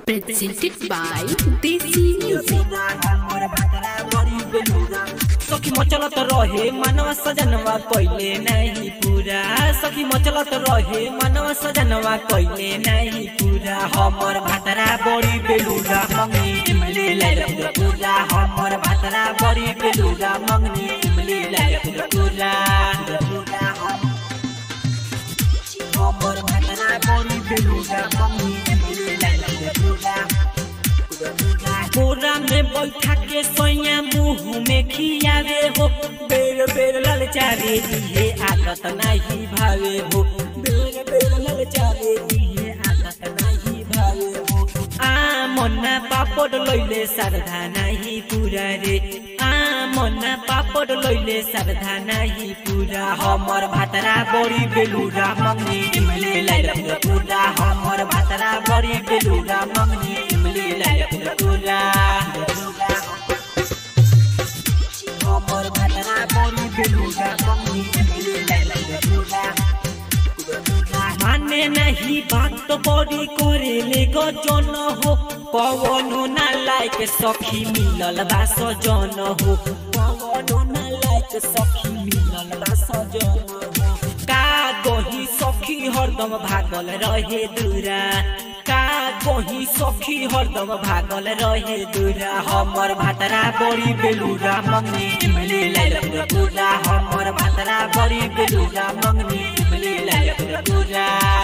presented by Desi Music. सखी मचलत रहे मनवा सजनवा कइले नहीं पूरा सखी मचलत रहे मनवा सजनवा कइले नहीं पूरा हमर भातरा बड़ी बेलुरा मंगनी इमली लाइल पूरा पूरा हमर भातरा बड़ी बेलुरा मंगनी इमली लाइल पूरा पूरा पूरा हमर भातरा बड़ी बेलुरा मंगनी इमली लाइल पूरा पूरा बोरा में बैठा के सोया मुंह में खियावे हो बेर बेर ललचावे दिए आदत नहीं भावे हो बेर बेर ललचावे दिए आदत नहीं भावे हो आ मन्ना पापड़ लइले सरधा नहीं पूरा रे आ मन्ना पापड़ लइले सरधा नहीं पूरा हमर भातरा बड़ी बेलुरा मंगनी इमली लाइल पूरा पूरा हमर भातरा बड़ी बेलुरा मंगनी इमली लाइल पूरा पूरा हमर भातरा बड़ी बेलुरा मंगनी इमली लाइल पूरा पूरा माने नहीं बात तो बड़ी करे ले गजन हो पवनो ना लायक सखी मिलल बा सजन हो पवनो ना लायक सखी मिलल बा सजन हो का गही सखी हरदम भागल रहे दूरा का गही सखी हरदम भागल रहे दूरा हमर भातरा बड़ी बेलुरा मंगनी इमली लाइल पूरा पूरा हमर भातरा बड़ी बेलुरा मंगनी इमली लाइल पूरा पूरा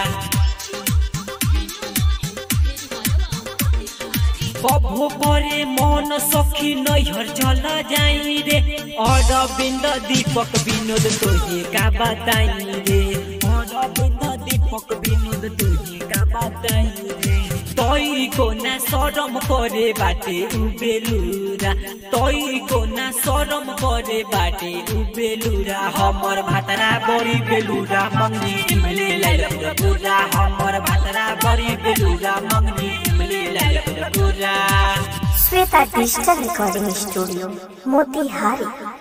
कभो करे मन सखी नैहर चल जाई रे अरविंद दीपक विनोद तोहे का बताई रे अरविंद दीपक विनोद तोहे का बताई रे तई को ना शरम करे बाटे उबेलुरा तई को ना शरम करे बाटे उबेलुरा हमर भातरा बड़ी बेलुरा मंगनी इमली लाइल पूरा पूरा हमर भातरा बड़ी बेलुरा मंगनी इमली लाइल पूरा पूरा Shweta digital recording studio Motihari